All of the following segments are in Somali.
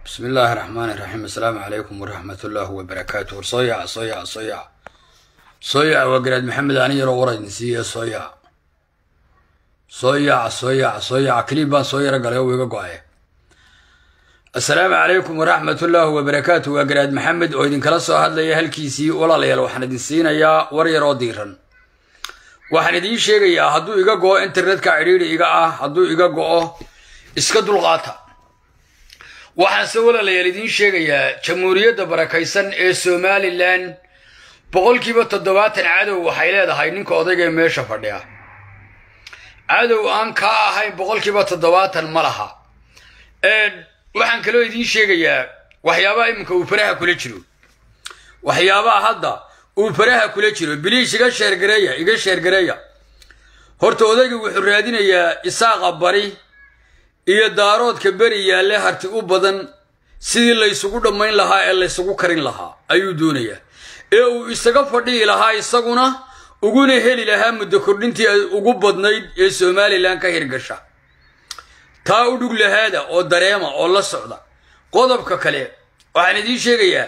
bismi illaahi raxmaan iraxiim assalaamu calaykum waraxmat ullaahi wabarakaatu war soo yaca soo yaca soo yaca soo yaca waa garaad maxamed ani yaroo war idin siiye soo yaca soo yaca soo yaca soo yaca keliib baan soo yaro galay oo iga go-ay assalaamu calaykum waraxmat ullaahi wabarakaatu waa garaad maxamed oo idinkala soo hadlaya halkiisii walaalayaal waxaan idin siinayaa war yar oo diiran waxaan idiin sheegayaa hadduu iga go-o internetka cidhiidhi iga ah hadduu iga go-o iska dulqaata waxaanse walaalayaal idiin sheegayaa jamhuuriyadda barakaysan ee somalilan boqolkiiba toddobaatan cadow waxay leedahay ninka odayga ee meesha fadhiya cadow aan kaa ahayn boqolkiiba toddobaatan ma laha waxaan kaloo idiin sheegayaa waxyaabaha iminka uu faraha kula jiro waxyaabaha hadda uu faraha kula jiro biliish iga sheergareeya iga sheergareeya horta odayga wuxuu raadinayaa isaaqa bari iyo daaroodka beri yaalle harti u badan sidii laysugu dhammayn lahaa ee laysugu karin lahaa ayuu doonayaa ee uu isaga fadhihi lahaa isaguna uguna heli lahaa muddo kordhintii ugu badnayd ee somalilan ka hirgasha taa u dhug lahaada oo dareema oo la socda qodobka kale waxaan idiin sheegayaa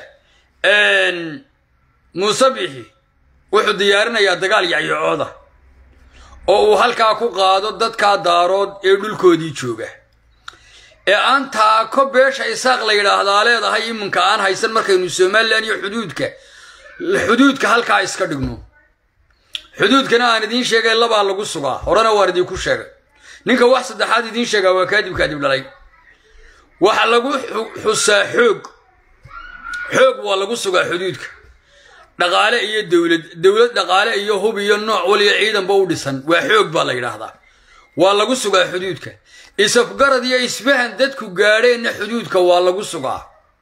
muuse bixi wuxuu diyaarinayaa dagaal yacyacooda oo uu halkaa ku qaado dadkaa daarood ee dhulkoodii jooga ee aan taako beesha isaaq la yidhaahdaa leedahay iminka aan haysan markaynu somalilan iyo xuduudka xuduudka halkaa iska dhigno xuduudkana aan idiin sheegay labaa lagu sugaa horena waan idiinku sheegay ninka wax saddexaad idiin sheegaa waa kaadib kaadib dhalay waxa lagu xusaa xoog xoog waa lagu sugaa xuduudka dhaqaale iyo dowlad dowlad dhaqaale iyo hub iyo nooc waliyo ciidanba u dhisan waa xoog baa la yidhaahdaa waa lagu sugaa xuduudka isafgarad iyo isfahan dadku gaadheenna xuduudka waa lagu sugaa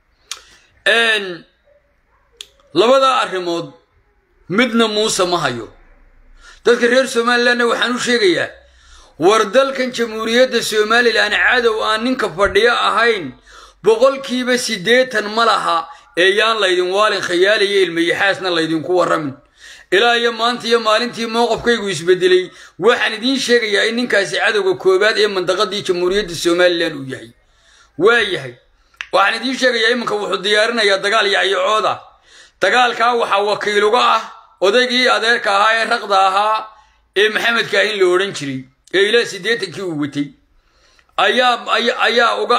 labadaa arrimood midna muuse ma hayo dadka reer somalilanna waxaan u sheegayaa war dalkan jamhuuriyadda somalilan cadow aan ninka fadhiyo ahayn boqolkiiba siddeetan ma laha ee yaan laydin waalin khayaaliyo ilmayaxaasna laydinku warramin ilaa iyo maanta iyo maalintii mowqafkaygu isbedelay waxaan idiin sheegayaa in ninkaasi cadowga koowaad ee mandaqadii jamhuuriyadda somalilan uu yahay waa yahay waxaan idiin sheegayaa iminka wuxuu diyaarinayaa dagaal yacyacooda dagaalkaa waxaa wakiil uga ah odaygii adeerka ahaa ee raqda ahaa ee maxamed kaahin la odhan jiray ee ilaa siddeetankii uu watay ayaa ayaa uga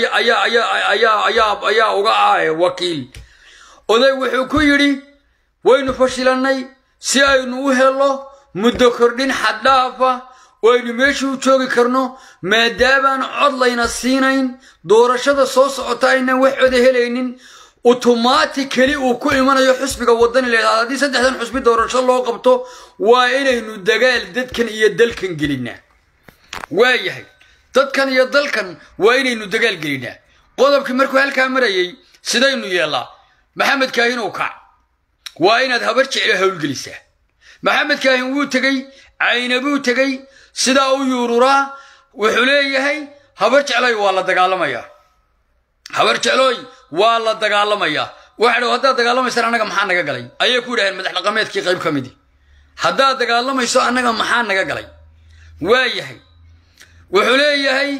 ayaa uga ah wakiil oday wuxuu ku yidhi waynu fashilannay si aynu u helo muddo kordhin xaddhaafa oo aynu meeshii u joogi karno maadaabaan cod layna siinayn doorashada soo socota aynan wax coda helaynin automatically uu ku imanayo xusbiga wadani leedaha haddii saddexdan xusbi doorasho loo qabto waa inaynu dagaal dadkan iyo dalkan gelinaa waa yahay dadkan iyo dalkan waa inaynu dagaal gelinaa qodobkii markuu halkaa marayay sidaynu yeellaa maxamed kaahin uu kac waa inaad habar jeclo howlgelisaa maxamed kaahin wuu tegey caynabuu tegey sidaa u yuururaa wuxuu leeyahay habar jecloy waa la dagaalamayaa habar jeclooy waa la dagaalamayaa waxa dh haddaad dagaalamaysaan annaga maxaa naga galay ayay ku yidhaheen madax dhaqameedkii qayb ka midi haddaad dagaalamayso annaga maxaa naga galay waa yahay wuxuu leeyahay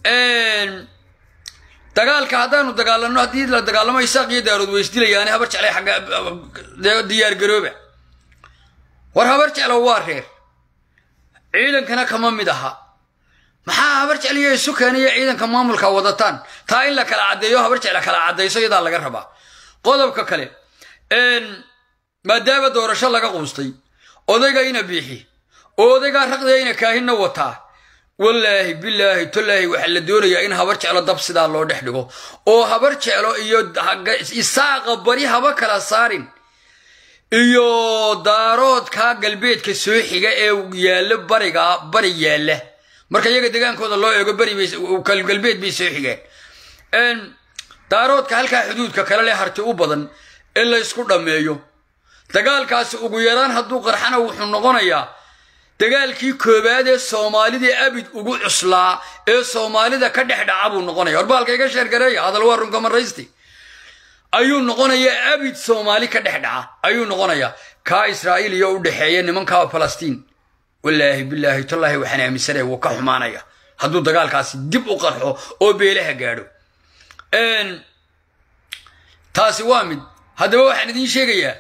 dagaalka haddaanu dagaalanno haddii la dagaalamo isaaq iyo daarood way isdilayaane habar jeclay xagga diyaar garooba war habar jeclo waa reer ciidankana kama mid aha maxaa habar jecliyo isu keenaya ciidanka maamulka wadataan taa in la kala caddeeyo habar jecla kala caddayso iyadaa laga rabaa qodobka kale maadaama doorasho laga quustay odaygayna biixi oo odaygaa raqdayayna kaahinna wataa wallaahi bilaahi tolaahi waxaa la doonayaa in habar jeclo dab sidaa loo dhex dhigo oo habar jeclo iyo isaaqa bari haba kala saarin iyo daaroodka galbeedka soo xiga ee yaalla bariga bari yaalla marka iyaga degaankooda loo eego beri galbeed bay soo xigeen daaroodka halkaa xuduudka kale leh harti u badan in la ysku dhammeeyo dagaalkaasi ugu yaraan hadduu qarxana wuxuu noqonayaa dagaalkii koowaad ee soomaalida abid ugu cuslaa ee soomaalida ka dhex dhaca buu noqonaya warbaalka iga sheergareeya hadal waa runka maraysti ayuu noqonayaa abid soomaali ka dhex dhaca ayuu noqonayaa kaa israa'iil iyo u dhexeeya nimankaa falastiin wallaahi bilaahi tallaahi waxaan aaminsanaya wuu ka xumaanaya hadduu dagaalkaasi dib u qarxo oo beelaha gaadho taasi waa mid haddaba waxaan idiin sheegayaa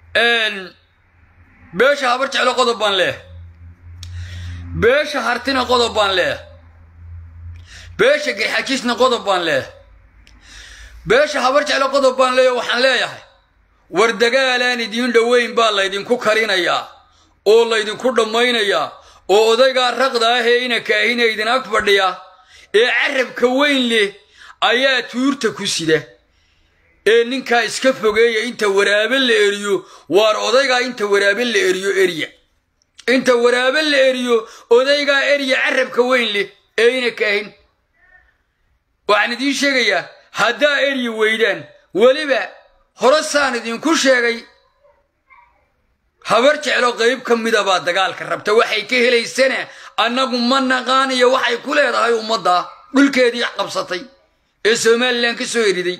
beesha habar jeclo qodob baan leeh beesha hartina qodob baan leeh beesha garxajisna qodob baan leeh beesha habar jeclo qodob baan leeya waxaan leeyahay war dagaalaan idiin dhoweyn baa laydinku karinayaa oo laydinku dhammaynayaa oo odaygaa raqda ah ee ina kaahina idin ag fadhiya ee carabka weyn leh ayaa tuurta ku sida ee ninkaa iska fogeeya inta waraabe la eriyo waar odaygaa inta waraabe la eriyo erya inta waraabe la eriyo odaygaa erya carabka weyn leh ee ina kaahin waxaan idiin sheegayaa haddaa eryi weydaan weliba hore saan idinku sheegay habar jeclo qayb ka mida baa dagaalka rabta waxay ka helaysana annagu ma naqaan iyo waxay ku leedahay ummadda dhulkeedii qabsatay ee somalilan ka soo eriday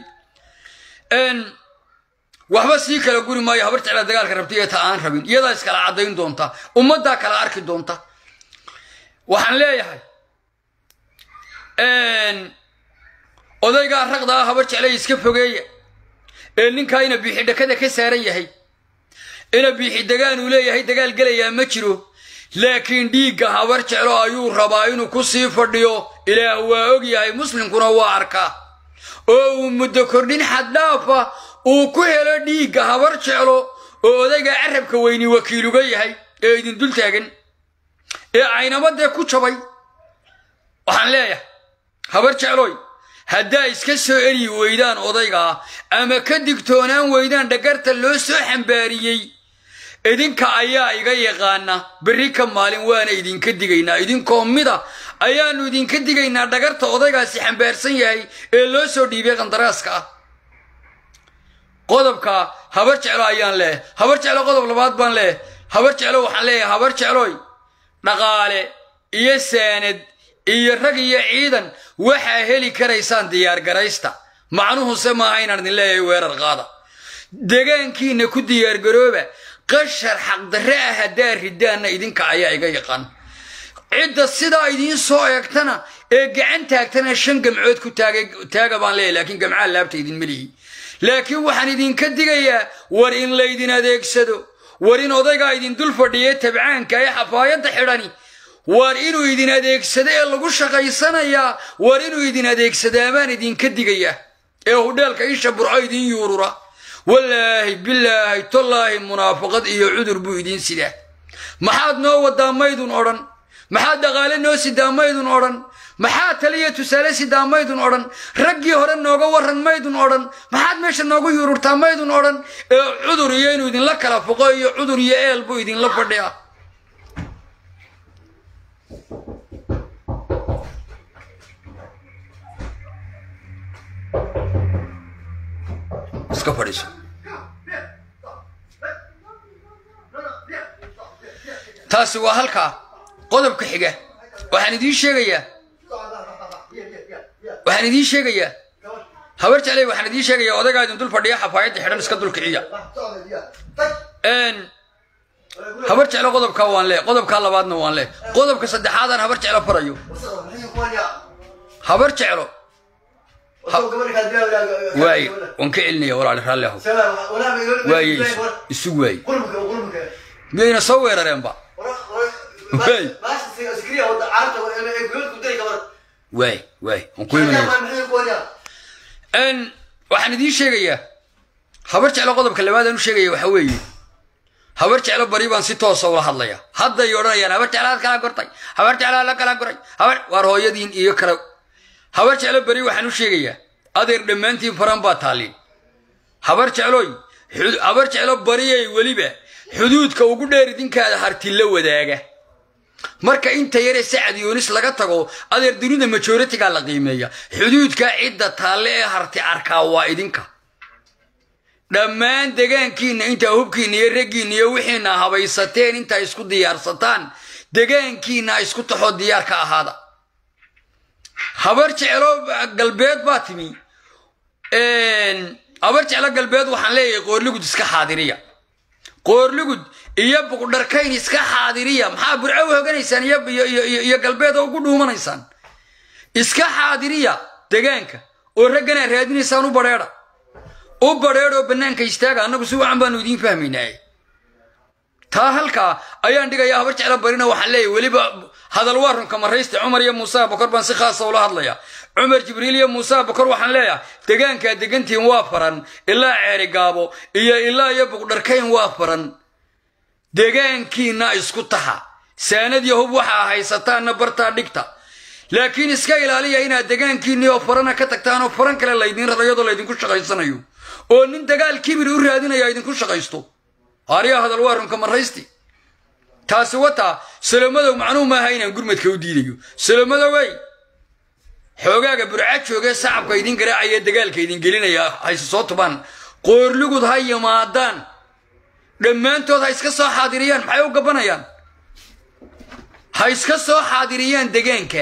waxba sii kala guri maayo habar jeclaa dagaalka rabta iyo ta aan rabin iyadaa iskala caddayn doonta ummaddaa kala arki doonta waxaan leeyahay odaygaa raqdaa habar jeclay iska fogeeya ee ninkaa ina biixi dhakada ka saaran yahay ina biixi dagaan uu leeyahay dagaal gelayaa ma jiro laakiin dhiigga habar jeclo ayuu rabaa inuu ku sii fadhiyo ilaah waa og yahay muslimkuna waa arkaa oo uu muddo kordhin xaddhaafa uu ku helo dhiigga habar jeclo oo odayga carabka weyni wakiiluga yahay ee idin dul taagan ee caynamadee ku jabay waxaan leeyahay habar jecloy haddaa iska soo eryi weydaan odaygaa ama ka digtoonaan weydaan dhagarta loo soo xambaariyey idinka ayaa iga yaqaana berri ka maalin waana idinka digaynaa idinkoo mida ayaannu idinka digaynaa dhagarta odaygaasi xambaarsan yahay ee loo soo dhiibay qandaraaska ah qodobka habar jeclo ayaan leeh habar jeclo qodob labaad baan leeh habar jeclo waxaan leeyahay habar jecloy dhaqaale iyo saanad iyo rag iyo ciidan waxaa heli karaysaan diyaargaraysta macnuhuse maaha inaan idin leeyahay weerar qaada degaankiinna ku diyaargarooba qashar xaqdarre ah haddaa ridaanna idinka ayaa iga yaqaan cidda sidaa idiin soo eegtana ee gacan taagtana shan gamcood ku taaga baan leeyahy laakiin gamcaa laabta idinma lihi laakiin waxaan idinka digayaa war in laydin adeegsado war in odaygaa idin dul fadhiya tabcaanka ee xafaayadda xidhani war inuu idin adeegsado ee lagu shaqaysanayaa war inuu idin adeegsadaa baan idinka digayaa ee hudheelka isha burco idin yuurura wallaahi bilaahi tallaahi munaafaqad iyo cudur buu idiin sidaa maxaad noo wadaa maydun odhan maxaad dhaqaale noo sidaa maydun odhan maxaa taliya tusaale sidaa maydun odhan raggii hore nooga waran maydun odhan maxaad meesha noogu yuururtaa maydun odhan ee cudur iyo inuu idinla kala foqo iyo cudur iyo eel buu idinla fadhiya iska fadhiiso taasi waa halkaa qodobka xiga waxaan idiin sheegayaa waxaan idiin sheegayaa habar jeclay waxaan idiin sheegayaa odaygaa idin dul fadhiya xafaayadda xidhan iska dul kiciya habar jeclo qodobkaa waan lee qodobkaa labaadna waan lee qodobka saddexaadaan habar jeclo farayo habar jeclo waaye waan ka celinaya walaali raalli ahow waaye isu waaye miyayna soo weerareenba waay waay waay waan ku imanaya waxaan idiin sheegayaa habar jeclo qodobka labaadaan u sheegaya waxa weeye habar jeclo bari baan si toosa ula hadlaya hadday odhanayaan habar jeclaad kala gortay habar jeclaa la kala goray habar waar hooyadiin iyo kala habar jeclo beri waxaan u sheegayaa adeer dhammaantiin faran baa taallin habar jecloy habar jeclo bariyay weliba xuduudka ugu dheer idinkaada hartilla wadaaga marka inta yaree sacad yoonis laga tago adeer dunida majoritigaa la qiimeeya xuduudka cidda taalle ee harti arkaa waa idinka dhammaan degaankiinna intaa hubkiinna iyo raggiinna iyo wixiina habaysateen intaa isku diyaarsataan degaankiinna isku taxoo diyaar ka ahaada habar jeclo galbeed baa timi habar jeclo galbeed waxaan leeyahay qoorligud iska xaadiriya qoorligud iyo buqdharkayn iska xaadiriya maxaa burco u hoganaysaan iyo galbeed oo ugu dhuumanaysaan iska xaadiriya degaanka oo ragganaa raadinaysaan u badheedha u badheedhoo bannaanka istaaga annagu si wacan baanu idiin fahmaynaaye taa halkaa ayaan dhigayaa habar jecla barina waxaan leeyahy weliba hadal waa runka maraysta cumar iyo muuse abakor baan si khaasa ula hadlaya cumar jibriil iyo muuse abakor waxaan leeyahay degaankaa degantiin waa faran ilaa ceeri gaabo iyo ilaa iyo buqdharkayn waa faran degaankiinna isku taxa saanad yahub waxaa haysataanna bartaa dhigta laakiin iska ilaaliya inaad degaankiinnii oo farana ka tagtaan oo faran kale laydin raro iyadoo laydinku shaqaysanayo oo nin dagaal kibiri u raadinaya idinku shaqaysto haariya hadal waa runka maraysti taasi wataa salomadow macnuu maaha inaan gurmadka u diidayo salomadowey xoogaaga burca joogee sacabka idin garaacaya dagaalka idin gelinaya hayse soo tubaan qoorlugud ha yimaadaan dhammaantood ha iska soo xaadiriyaan maxay u gabanayaan ha iska soo xaadiriyaan degaanka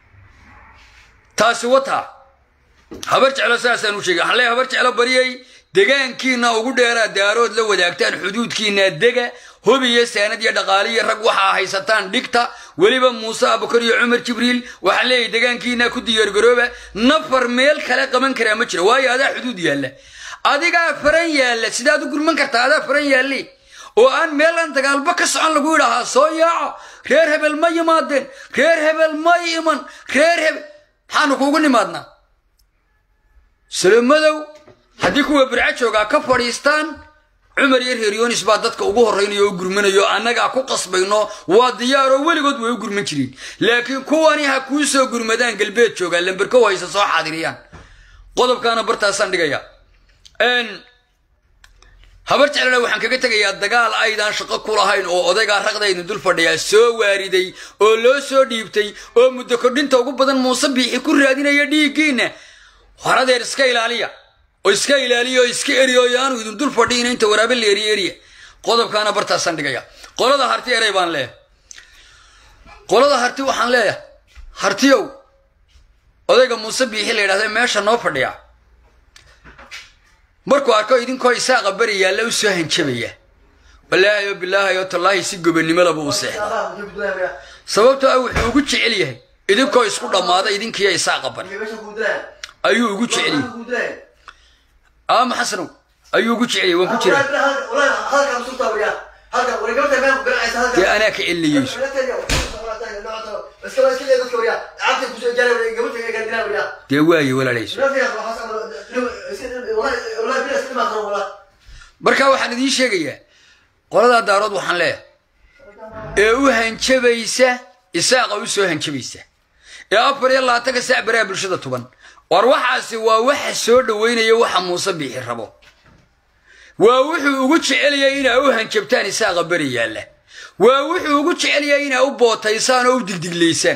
taasi wataa habar jeclo saasaan u sheegay waxaan leeyahay habar jeclo bariyey degaankiinna ugu dheeraa daarood la wadaagtaan xuduudkiinna dega hubiyo saanad iyo dhaqaaliyo rag waxaa haysataan dhigta weliba muuse abukar iyo cumar jibriil waxaan leeyahay degaankiinna ku diyaargarooba nafar meel kale qaban karaa ma jiro waayo adaa xuduud yaalla adigaa faran yaalla sidaad u gurman kartaa adaa faran yaalli oo aan meelaan dagaalba ka socon lagu yidhaahaa soo yaaco reer hebel ma yimaadeen reer hebel ma iman reer hebel maxaanu kuugu nimaadnaa salomadow haddii kuwa burca joogaa ka fadhiistaan cumar iyo reer yoonis baa dadka ugu horraynayo o u gurmanayo annagaa ku qasbayno waa diyaaroo weligood way u gurman jireen laakiin kuwani ha kuu soo gurmadaan galbeed joogaa lamberkow haysa soo xaadiriyaan qodobkaana bartaasaan dhigaya habar jeclana waxaan kaga tegayaa dagaal aydaan shaqo ku lahayn oo odaygaa raqdaydin dul fadhiyaa soo waariday oo loo soo dhiibtay oo muddo kordhinta ugu badan muuse biixi ku raadinaya dhiiggiinna horadeer iska ilaaliya oo iska ilaaliya oo iska eriyo yaanu idin dul fadhiina inta waraabe la eriye eriya qodobkaana bartaasaan dhigaya qolada harti erey baan leeyahay qolada harti waxaan leeyahay hartiyow odayga muuse biixi la yidhahda meesha noo fadhiya markuu arko idinkoo isaaqa beri yaalla u soo hanjabaya walaahi o bilaahi o tallaahi si gobanimalaba u seexda sababtoo ah wuxuu ugu jecel yahay idinkoo isku dhammaada idinkiiyo isaaqa bari ayuu ugu jecel yahay ama xasanow ayuu ugu jecel yahay waan ku jiraa dee anaa ka celinayeyso dee waaye walaalayso markaa waxaan idiin sheegayaa qoladaa daarood waxaan leeyahay ee u hanjabaysa isaaqa u soo hanjabaysa ee afar iyo labaatanka saac baraha bulshada tuban war waxaasi waa waxa soo dhoweynaya waxa muuse biixi rabo waa wuxuu ugu jecelyahay inaa u hanjabtaan isaaqa beri yaalla waa wuxuu ugu jecelyahay inaa u bootaysaan oo u digdiglaysaan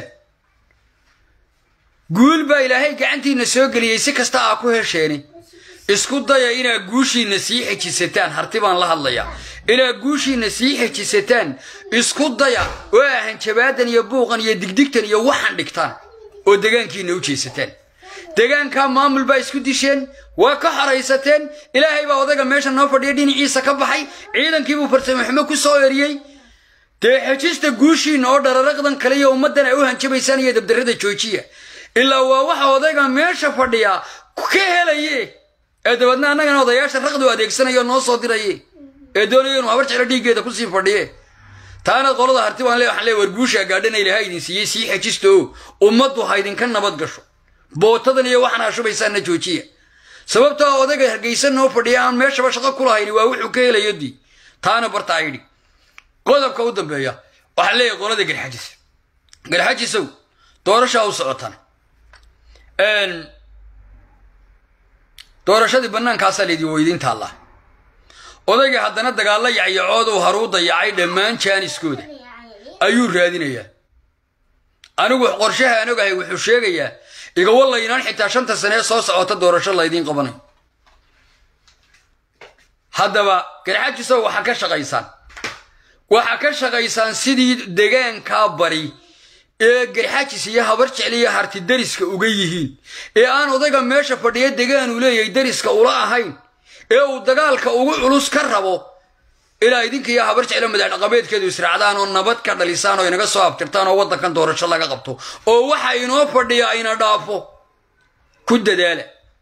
guul baa ilaahay gacantiinna soo geliyey si kasta aa ku hesheeni isku daya inaad guushiinna sii xejisataan harti baan la hadlayaa inaad guushiinna sii xejisataan isku daya oo aa hanjabaadan iyo buuqan iyo digdigtan iyo waxan dhigtaan oo degaankiinna u jeesataan degaankaa maamul baa isku disheen waa ka xoraysateen ilaahay baa odayga meesha noo fadhiya dhinaciisa ka baxay ciidankiibuu farsamo xumo ku soo eriyey dee xejista guushiinna oo dhararaqdan kale iyo ummaddan ay u hanjabaysaan iyo dabdarrada joojiya ilaa waa waxa odayga meesha fadhiya ka helaye ee dabeedna annagana odayaasha raqdu adeegsanayo noo soo diraye ee doonaya inuu habar jeclo dhiiggeeda kusii fadhiye taana qolada harti baan le waxaan leey war guushaa gaadhana ilaahay idin siiyey sii xejisto ummaddu ha idinka nabad gasho bootadan iyo waxaan hashubaysaanna joojiya sababtoo odayga hargeysa noo fadhiya aan meeshaba shaqo ku lahayn waa wuxuu ka helayo dii taana barta ayidhi qodobka u dambeeya waxaan leeyahay qolada garxajis garxajisow doorashaa u socotan doorashadii bannaankaasaa laydin weydiin taallaa odaygii haddana dagaalla yacyacood uu haruu dayacay dhammaan jaaniskooda ayuu raadinayaa anigu qorshaha aan ogahay wuxuu sheegayaa igawalla inaan xitaa shanta sane ee soo socota doorasho laydiin qabanayo haddaba garxajisow waxaa ka shaqaysaan waxaa ka shaqaysaan sidii degaankaa bari ee garxajis iyo habar jecliyo harti dariska uga yihiin ee aan odayga meesha fadhiya degaanuu leeyahay dariska ula ahayn ee uu dagaalka ugu culus ka rabo ilaa idinkiiyo habar jeclo madaxdhaqameedkeedu israacdaan oo nabad ka dhalisaan oo inaga soo abtirtaan oo waddankan doorasho laga qabto oo waxa inoo fadhiya ayna dhaafo ku dadaala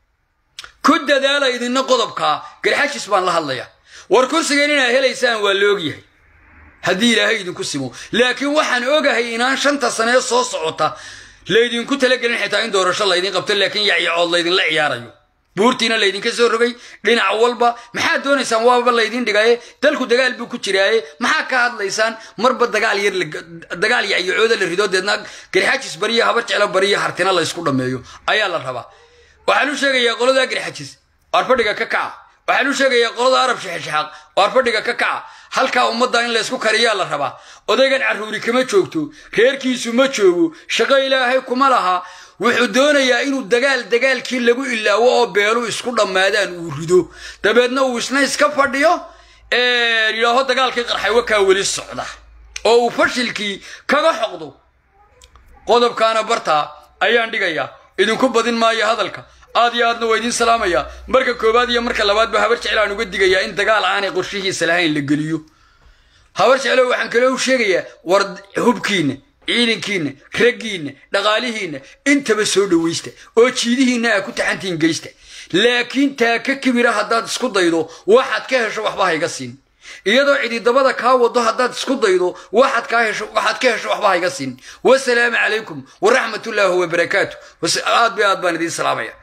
dadaala idinna qodobkaa garxajis baan la hadlaya war kursigan inaad helaysaan waa la ogyahay haddii ilaahay idinku simo laakiin waxaan ogahay inaan shanta sanee soo socota laydinku talagelin xitaa in doorasho laydin qabto laakiin yacyacood laydinla ciyaarayo buurtiina laydinka soo rogay dhinac walba maxaad doonaysaan waaba laydin dhigaye dalku dagaal buu ku jiraaye maxaa ka hadlaysaan marba dagaal yar dagaal yacyacooda la rido deedna garxajis bariya habar jeclo bariya hartina laysku dhammeeyo ayaa la rabaa waxaan u sheegayaa qolada garxajis arfadhiga ka kaca waxaan u sheegayaa qolada arab shexeshaxaaq oo arfadhiga ka kaca halkaa ummadda in laysku kariyaa la rabaa odaygan carruuri kama joogto reerkiisu ma joogo shaqo ilaahay kuma laha wuxuu doonayaa inuu dagaal dagaalkii lagu ilaawo oo beelu isku dhammaadaan uu rido dabeedna uu isna iska fadhiyo yidhaaho dagaalkii qarxay wakaa weli socda oo uu fashilkii kaga xoqdo qodobkaana bartaa ayaan dhigayaa idinku badin maayo hadalka aad iyo aadna waa idiin salaamaya marka koowaad iyo marka labaadba habar jeclaan uga digayaa in dagaal aanay qorshihiisa lahayn la geliyo habar jeclo waxaan kaloo u sheegayaa war hubkiinna ciidankiinna raggiinna dhaqaalihiinna intaba soo dhowaysta oo jiidihiinna aa ku taxantiin geysta laakiin taa ka kibira haddaad isku daydo waxaad ka hesho waxba hayga siin iyadoo cididabada kaa wado haddaad isku daydo waxaad kaa hesho waxaad ka hesho waxba hayga siin wasalaamu calaykum waraxmatullaahi wabarakaatu aad bay aad baan idiin salaamaya